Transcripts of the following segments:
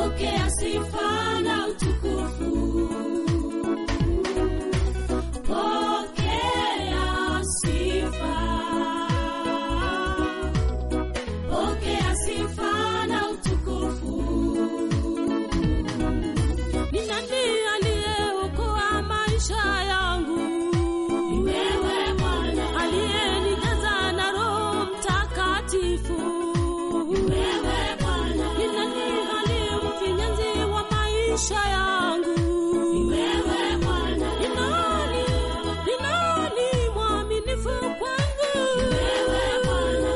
pokea sifa na utukufu. Pokea sifa. Pokea sifa na utukufu. Ni nani aliyeokoa maisha yangu? Ni wewe Bwana, Aliyenijaza na Roho Mtakatifu. ni wewe Bwana, Ni nani aliyemfinyanzi wa maisha yangu? ni wewe Bwana, Ni nani? Ni nani mwaminifu kwangu? wewe Bwana.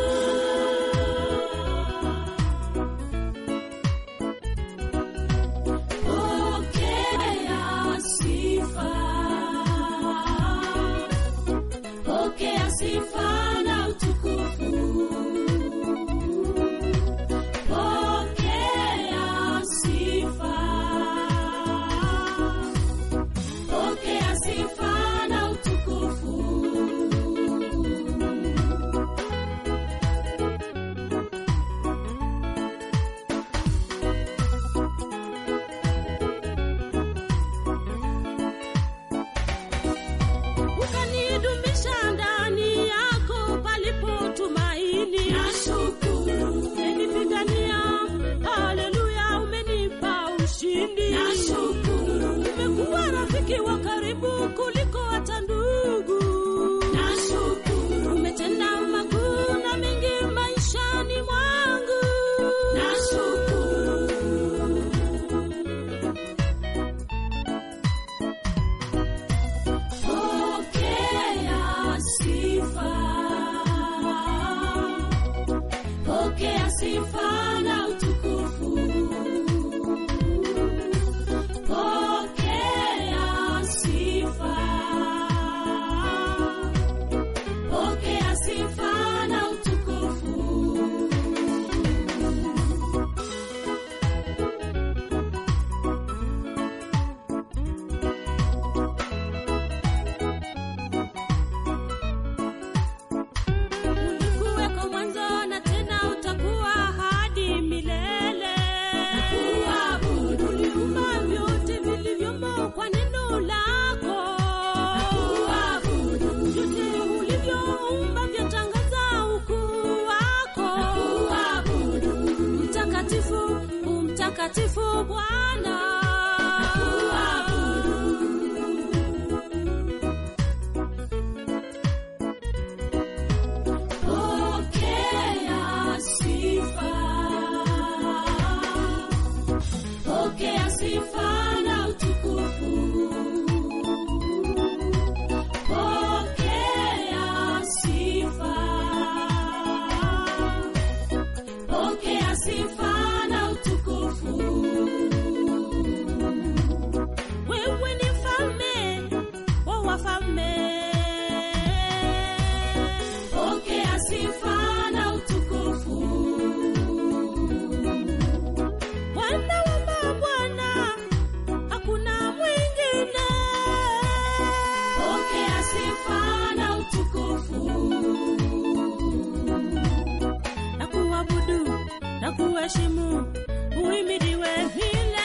Pokea sifa. Pokea sifa na utukufu. Pokea sifa. Pokea sifa na utukufu. Ukanidumisha ndani yako palipo tumaini. Nashukuru, Umenipigania, haleluya, umenipa ushindi. nashukuru, Umekuwa rafiki wa karibu kuliko hata ndugu. nashukuru, Umetenda makuu na mengi maishani mwangu. nashukuru. Pokea sifa. Pokea sifa na utukufu. Pokea sifa. Pokea sifa na utukufu. Ulikuweko mwanzo na tena utakuwa hadi milele. Kuabudu, Uliumba vyote vilivyomo kwa neno lako. kuabudu, Vyote ulivyoumba vyatangaza ukuu wako. kuabudu, Mtakatifu, umtakatifu Bwana. Pokea sifa. Pokea sifa na utukufu. Pokea sifa. Pokea sifa na utukufu. Wewe ni mfalme wa wafalme. Pokea sifa na utukufu. Bwana wa mabwana, hakuna mwingine. Pokea sifa na utukufu. Na kuabudu na kuheshimu, uhimidiwe milele.